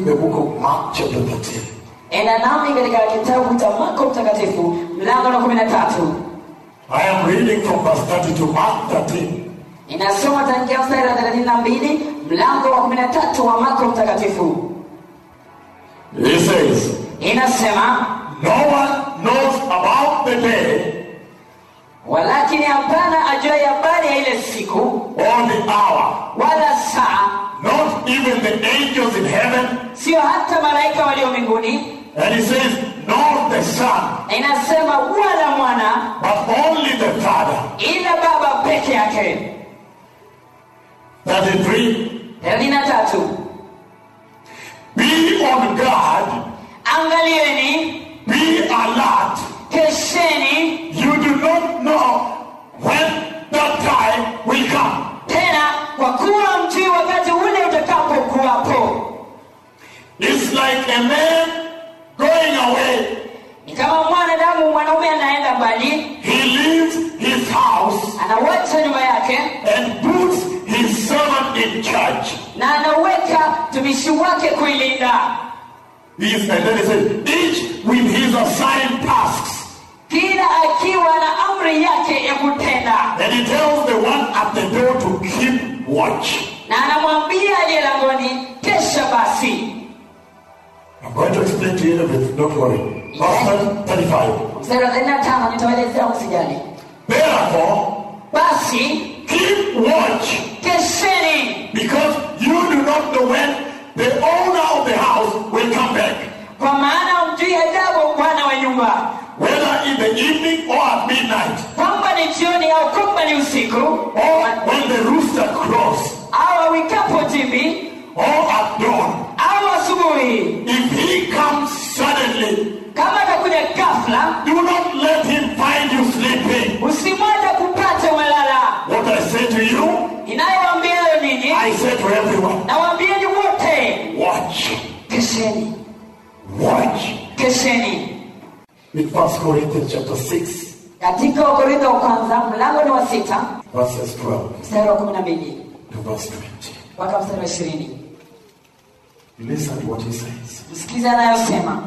the book of Mark, chapter 13. enda nami katika kitabu cha marko mtakatifu mlango na kumi na tatu I am reading from verse 32, Mark 13. inasoma tangia mstari wa thelathini na mbili mlango wa kumi na tatu wa marko mtakatifu He says, inasema No one knows about the day walakini hapana ajuaye habari ya ile siku or the hour, wala saa not even the angels in heaven. sio hata malaika walio mbinguni And he says, Nor the Son, na inasema wala mwana but only the Father. ila baba peke yake 33. thelathini na tatu Be on guard, angalieni be alert. kesheni You do not know when that time will come. tena kwa kuwa mjui wakati ule utakapokuwapo It's like a man going away. ni kama mwanadamu mwanaume anaenda mbali He leaves his house anawacha nyumba yake and puts his servant in charge. na anaweka mtumishi wake kuilinda He's, and then he says, each with his assigned tasks. kila akiwa na amri yake ya kutenda And he tells the one at the door to keep watch. na anamwambia aliye langoni kesha basi I'm going to explain to you in a bit, don't worry. Verse 35. mstari wa 35 nitawaelezea msijali Therefore, basi keep watch kesheni because you do not know when the owner of the house will come back. kwa maana mjui ajabu bwana wa nyumba Whether in the evening or at midnight, kwamba ni jioni au kwamba ni usiku or when the rooster crows, au awikapo jimbi or at dawn. au asubuhi If he comes suddenly, kama atakuja ghafla do not let him find you sleeping. usimwacha kupata umelala What I say to you, inayowaambia leo nini I say to everyone, nawaambieni wote watch, kesheni watch. kesheni In 1 Corinthians chapter 6, katika wakorintho wa kwanza mlango ni wa sita verses 12 mstari wa kumi na mbili to verse 20. mpaka mstari wa ishirini Listen to what he says. msikiliza anayosema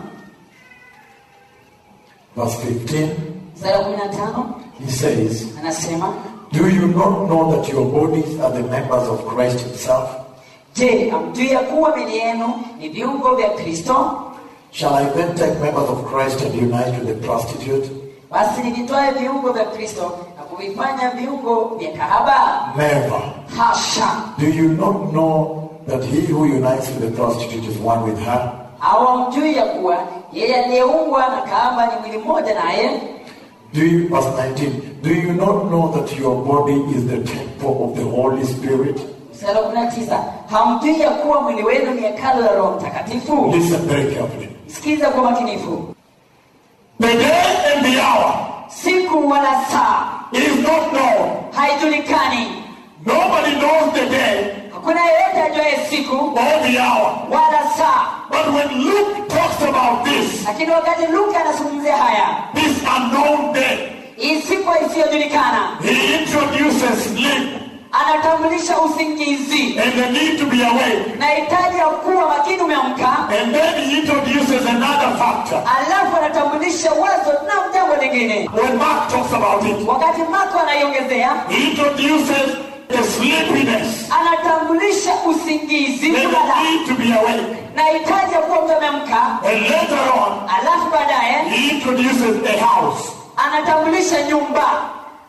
Verse 15, mstari wa kumi na tano he says, anasema Do you not know that your bodies are the members of Christ himself? je hamjui ya kuwa mili yenu ni viungo vya kristo Shall I then take members of Christ and unite with the prostitute? basi nivitwae viungo vya kristo na kuvifanya viungo vya kahaba Never. hasha Do you not know that he who unites with the prostitute is one with her? hawamjui ya kuwa yeye aliyeungwa na kahaba ni mwili mmoja naye Do you, verse 19, do you not know that your body is the temple of the Holy Spirit? mstari wa kumi na tisa hamjui ya kuwa mwili wenu ni hekalu la roho mtakatifu Listen very carefully. sikiza kwa makinifu The day and the hour siku wala saa is not known. haijulikani Nobody knows the day hakuna yeyote ajuaye siku or the hour. wala saa But when Luke talks about this, lakini wakati luka anazungumzia haya this unknown day, hii siku isiyojulikana he introduces sleep anatambulisha usingizi and the need to be awake. na hitaji ya kuwa makini umeamka And then he introduces another factor. alafu anatambulisha wazo na jambo lingine When Mark talks about it, wakati mako anaiongezea he introduces the sleepiness anatambulisha usingizi and the kulala need to be awake. na hitaji ya kuwa mtu ameamka And later on, alafu baadaye he introduces a house. anatambulisha nyumba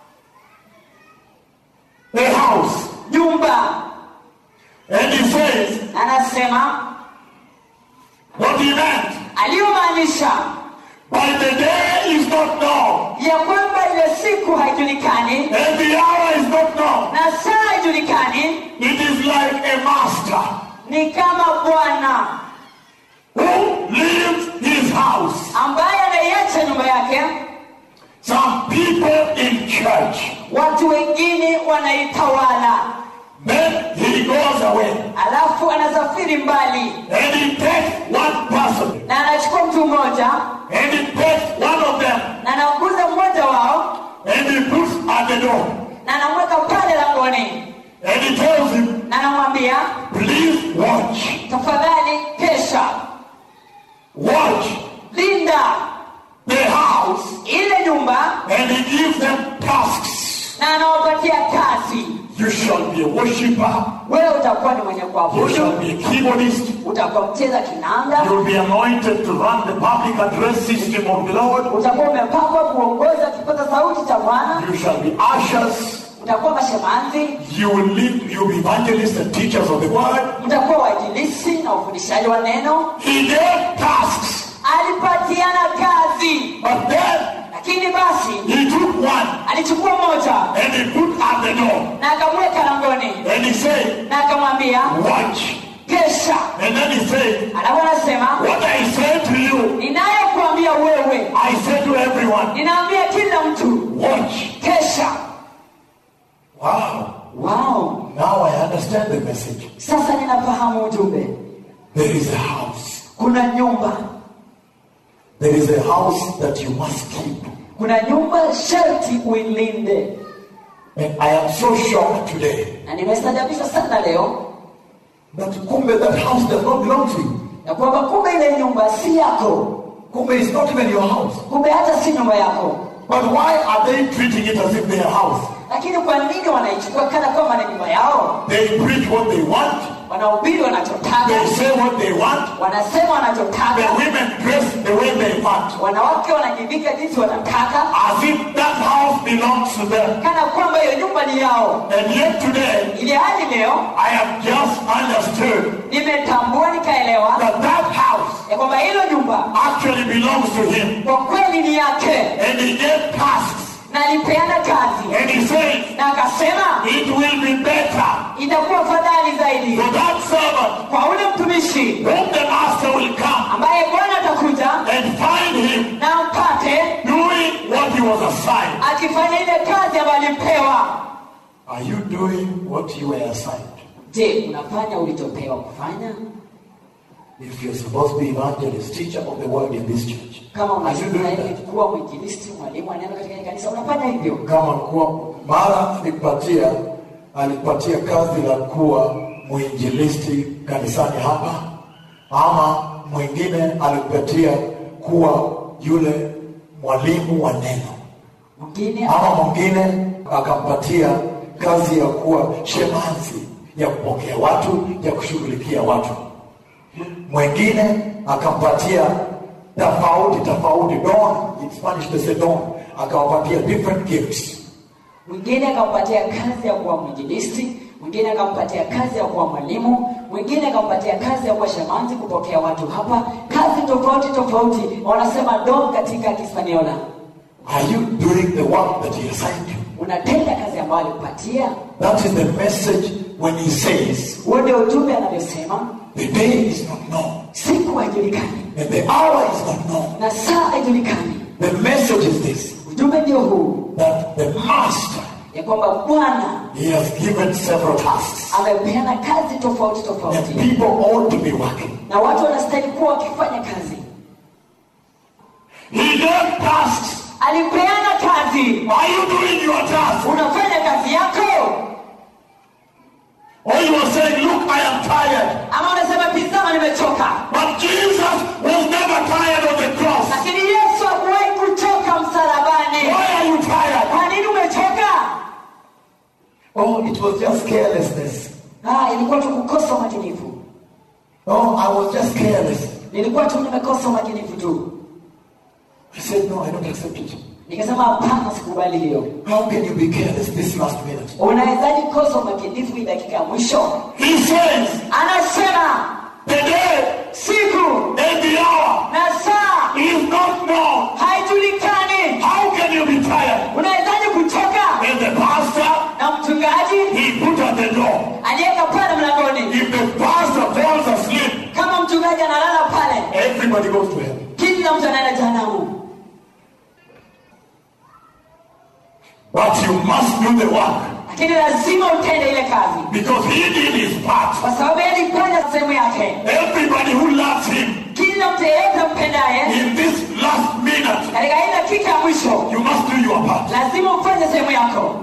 A house. nyumba And he says, anasema what he meant aliyomaanisha by the day is not known, ya kwamba ile siku haijulikani and the hour is not known. na saa haijulikani It is like a master ni kama bwana who leaves his house. ambaye anaiacha nyumba yake Some people in church, watu wengine wanaitawala then he goes away alafu anasafiri mbali and he takes one person na anachukua mtu mmoja and he takes one of them na anaguza mmoja wao and he puts at the door na anamweka pale langoni and he tells him, na anamwambia please watch. tafadhali kesha nyumba and he gives them tasks. na anawapatia kazi You shall be a worshiper, wewe utakuwa ni mwenye you shall kuabudu be a keyboardist, utakuwa mcheza kinanda you'll be anointed to run the public address system of the Lord, utakuwa umepangwa kuongoza kipaza sauti cha bwana you shall be ushers, mtakuwa mashemanzi you will lead, you'll be evangelists and teachers of the word. mtakuwa wainjilisi na ufundishaji wa neno He gave tasks, alipatiana kazi but then lakini basi he took one alichukua moja and he put at the door na akamweka langoni and he said, na akamwambia Watch. kesha And then he said, alafu anasema What I say to you, ninayokuambia wewe I say to everyone, ninaambia kila mtu watch. kesha Wow. wow Now I understand the message. sasa ninafahamu ujumbe There is a house. kuna nyumba There is a house that you must keep. kuna nyumba sharti uilinde And I am so shocked today na nimestajabishwa sana leo that Kumbe, that house does not belong to you. na kwamba kumbe ile nyumba si yako Kumbe is not even your house. kumbe hata si nyumba yako But why are they treating it as if their house? lakini kwa nini wanaichukua kana kwamba ni nyumba yao They preach what they want. wanahubiri wanachotaka They say what they want. wanasema The wanachotaka women dress the way they want. wanawake wanajivika jinsi wanataka As if that house belongs to them. kana kwamba hiyo nyumba ni yao And yet today, ili hadi leo I have just understood nimetambua nikaelewa that that house ya kwamba hilo nyumba actually belongs to him. kwa kweli ni yake And he gave tasks. na alipeana kazi And he said, na akasema it will be better itakuwa fadhali zaidi for that servant kwa ule mtumishi whom the master will come ambaye bwana atakuja and find him na mpate doing what he was assigned. akifanya ile kazi ambayo alipewa Are you doing what you were assigned? je unafanya ulichopewa kufanya If you're supposed to be evangelist, teacher of the word in this church, kama are you doing unastahili that? kuwa mwinjilisti mwalimu wa neno katika hili kanisa unafanya hivyo Kama kuwa mara alipatia alipatia kazi la kuwa mwinjilisti kanisani hapa, ama mwingine alipatia kuwa yule mwalimu wa neno, mwingine ama mwingine akampatia kazi ya kuwa shemazi ya kupokea watu, ya kushughulikia watu. Mwingine akampatia tofauti tofauti, don in Spanish they say don, akawapatia different gifts. mwingine akampatia kazi ya kuwa mwinjilisti mwingine akampatia kazi ya kuwa mwalimu mwingine akampatia kazi ya kuwa shamanzi kupokea watu hapa kazi tofauti tofauti wanasema dom katika kispaniola Are you doing the work that he assigned you? unatenda kazi ambayo alikupatia That is the message when he says, huo ndio ujumbe anavyosema the day is not known siku haijulikani and the hour is not known. na saa haijulikani The message is this, ujumbe ndio huu that the master, ya kwamba bwana he has given several tasks amepeana kazi tofauti and tofauti people ought to be working. na watu wanastahili kuwa wakifanya kazi He gave tasks. alipeana kazi Are you doing your task? unafanya kazi yako Or you are saying, look, I am tired. ama unasema tizama nimechoka But Jesus was never tired of the cross. lakini yesu hakuwahi kuchoka msalabani Why are you tired? kwa nini umechoka Oh, it was just carelessness. ah, ilikuwa tu kukosa umakinifu Oh, I was just careless. nilikuwa tu nimekosa umakinifu tu I said, no, I don't accept it. nikasema hapana sikubali hiyo How can you be careless this last minute? unawezaji kosa umakinifu hii dakika ya mwisho He says, anasema the day siku and the hour na saa is not known. haijulikani How can you be tired? unawezaji kuchoka And the pastor, na mchungaji he put at the door. aliyeka pale mlangoni If the pastor falls asleep, kama mchungaji analala pale everybody goes to heaven. kila mtu anaenda jehanamu But you must do the work lakini lazima utende ile kazi because he did his part. kwa sababu yeye alifanya sehemu yake Everybody who loves him kila mtu yeyote mpendaye in this last minute, katika hii dakika ya mwisho you must do your part. lazima ufanye sehemu yako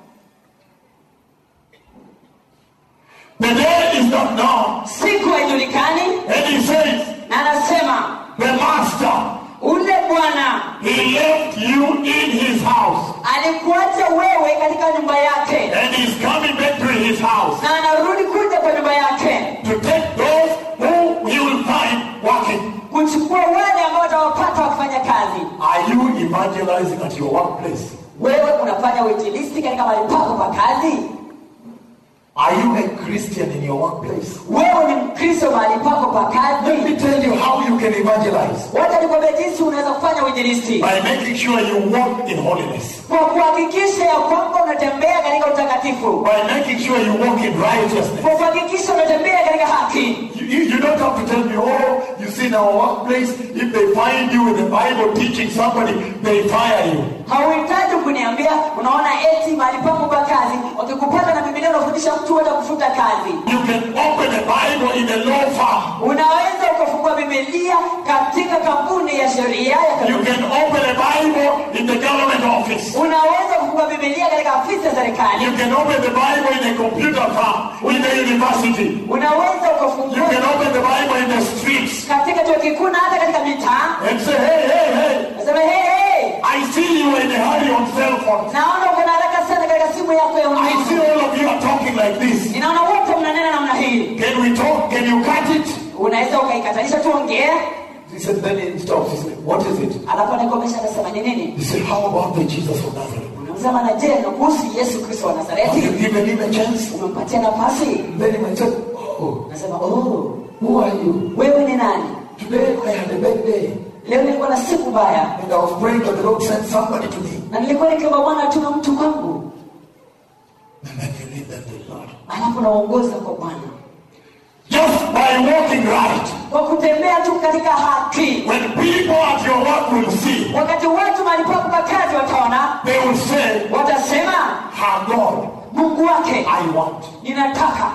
The day is not known. siku haijulikani And he says, na anasema the master, ule bwana he left you in his house. alikuacha wewe katika nyumba yake And he's coming back to his house na anarudi kuja kwa nyumba yake to take those who he will find working. kuchukua wale ambao watawapata wakifanya kazi Are you evangelizing at your workplace? wewe unafanya uinjilisti katika mahali pako pa kazi Are you a Christian in your workplace? wewe ni mkristo mahali pako pa Let kazi me tell you how you can evangelize. wacha nikwambia jinsi unaweza kufanya uinjilisti By making sure you walk in holiness. kwa kuhakikisha ya kwamba unatembea katika utakatifu By making sure you walk in righteousness. kwa kuhakikisha unatembea katika haki You, you, you don't have to tell me, oh, you see in our workplace, if they find you in the Bible teaching somebody, they fire you. hauhitaji kuniambia unaona eti mahali pangu pa kazi wakikupata na bibilia unafundisha mtu watakufuta kazi You can open a Bible in a law firm. unaweza ukafungua bibilia katika kampuni ya sheria ya You kanuni. can open a Bible in the government office. unaweza kufungua bibilia katika afisi ya You serikali can open the Bible in a computer farm, in the university. unaweza You ukafungua can open the Bible in the streets katika chuo kikuu na hata katika mitaa and say, hey, hey, hey, nasema hey, hey, I see you in a hurry on cell phone. naona uko na haraka sana katika simu yako ya I see mkono all of you are talking like this. ninaona wote mnanena namna hii Can we talk? Can you cut it? unaweza ukaikatanisha tuongee He said, then he stops. He said, what is it? alafu anakomesha anasema ni nini He said, how about the Jesus of Nazareth? unasema na je na kuhusu yesu kristo wa Have nazareti you given him a chance? umempatia nafasi Then he might say, oh, nasema oh, who are you? wewe ni nani Today I had a bad day. leo nilikuwa na siku mbaya And I was praying that the Lord sent somebody to me. na nilikuwa nikiomba bwana atume mtu kwangu And then you lead them to the Lord. alafu naongoza kwa bwana Just by walking right. kwa kutembea tu katika haki When people at your work will see, wakati watu malipapo kwa kazi wataona they will say, watasema Her God, mungu wake I want. ninataka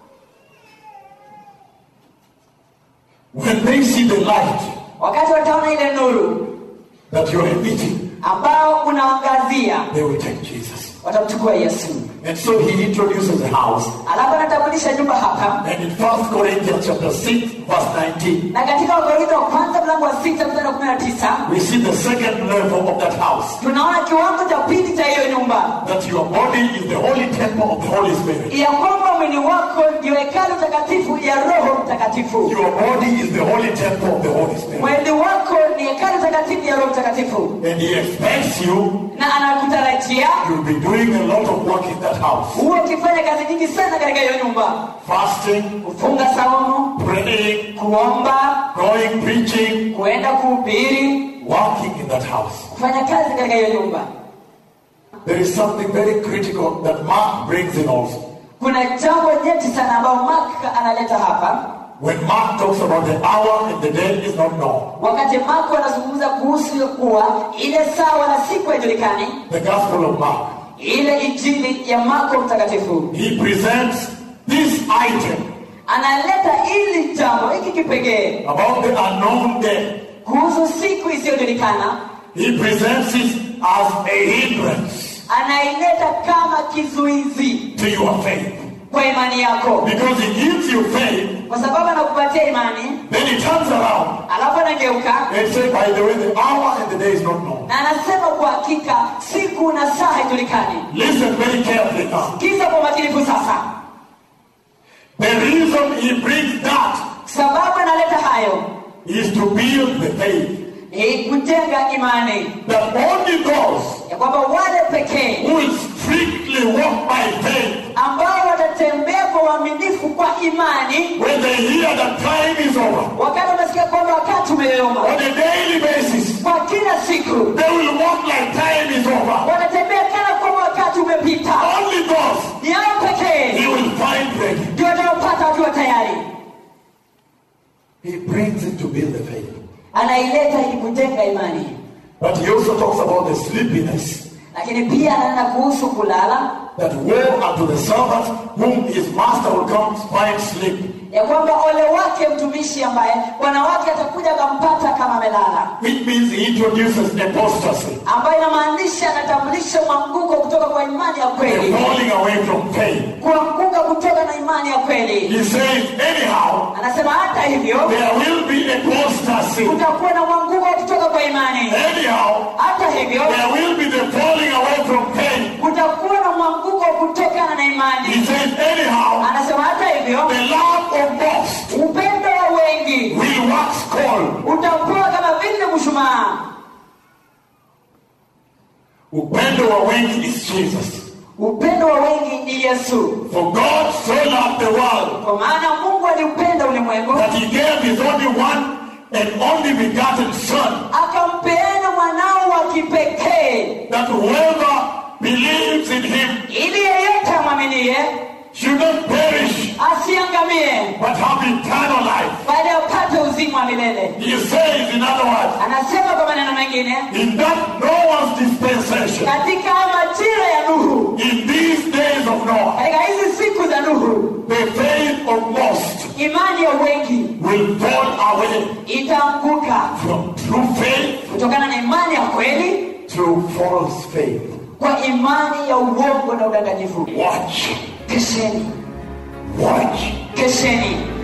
When they see the light wakati wataona ile nuru That you're emitting, ambao unaangazia they will take Jesus. watamchukua yesu And so he introduces the house. alafu anatambulisha nyumba hapa And in 1 Corinthians chapter 6, verse 19, na katika wakorintho wa kwanza mlango wa sita mstari wa kumi na tisa we see the second level of that house. tunaona kiwango cha pili cha hiyo nyumba That your body is the holy temple of the Holy Spirit. ya kwamba mwili wako ndio hekalu takatifu ya roho mtakatifu Your body is the holy temple of the Holy Spirit. mwili wako ni hekalu takatifu ya roho mtakatifu And he expects you, na anakutarajia you'll be doing a lot of work in that house. huwe ukifanya kazi nyingi sana katika hiyo nyumba Fasting, kufunga saumu praying, kuomba going, preaching, kuenda kuhubiri working in that house. kufanya kazi katika hiyo nyumba There is something very critical that Mark brings in also. kuna jambo nyeti sana ambayo mark analeta hapa When Mark talks about the hour and the day is not known, wakati marko anazungumza kuhusu kuwa ile saa wala siku haijulikani the Gospel of Mark, ile injili ya marko mtakatifu he presents this item analeta ili jambo hiki kipekee about the unknown day. kuhusu siku isiyojulikana He presents it as a hindrance anaileta kama kizuizi to your faith. kwa imani yako Because he gives you faith, kwa sababu anakupatia imani then he turns around alafu anageuka and says, by the way, the hour and the day is not known. na anasema kwa hakika siku na saa haijulikani Listen very carefully now. kisa kwa umakinifu sasa The reason he brings that sababu analeta hayo is to build the faith ni kujenga imani that only those ya kwamba wale pekee who will strictly walk by faith ambao watatembea kwa uaminifu kwa imani when they hear that time is over wakati wanasikia kwamba wakati umeyoyoma on a daily basis kwa kila siku they will walk like time is over wanatembea kana kwamba wakati umepita only those ni hao he pekee will find ready ndio wataopata wakiwa tayari he brings it to build the faith anaileta ili kujenga imani but he also talks about the sleepiness lakini pia ananena kuhusu kulala that woe unto the servant whom his master will come find sleep ya kwamba ole wake mtumishi ambaye bwana wake atakuja akampata kama amelala which means he introduces apostasy ambayo inamaanisha anatambulisha mwanguko kutoka kwa imani ya a kweli falling away from faith kuanguka kutoka na imani ya kweli he says anyhow anasema hata hivyo there will be apostasy kutakuwa na mwanguko kutoka kwa imani anyhow hata hivyo there will be the mshumaa Upendo wa wengi is Jesus. upendo wa wengi ni yesu For God so loved the world kwa maana mungu aliupenda ulimwengu that he gave his only one and only begotten Son, akampeana mwanao wa kipekee that whoever believes in him ili yeyote amwaminie should not perish asiangamie but have eternal life. bali apate uzima wa milele He says, in other words, anasema kwa maneno mengine in that Noah's dispensation, katika majira ya nuhu in these days of Noah, katika hizi siku za nuhu the faith of most imani ya wengi will fall away itaanguka from true faith kutokana na imani ya kweli through false faith. kwa imani ya uongo na udanganyifu Watch, kesheni watch. kesheni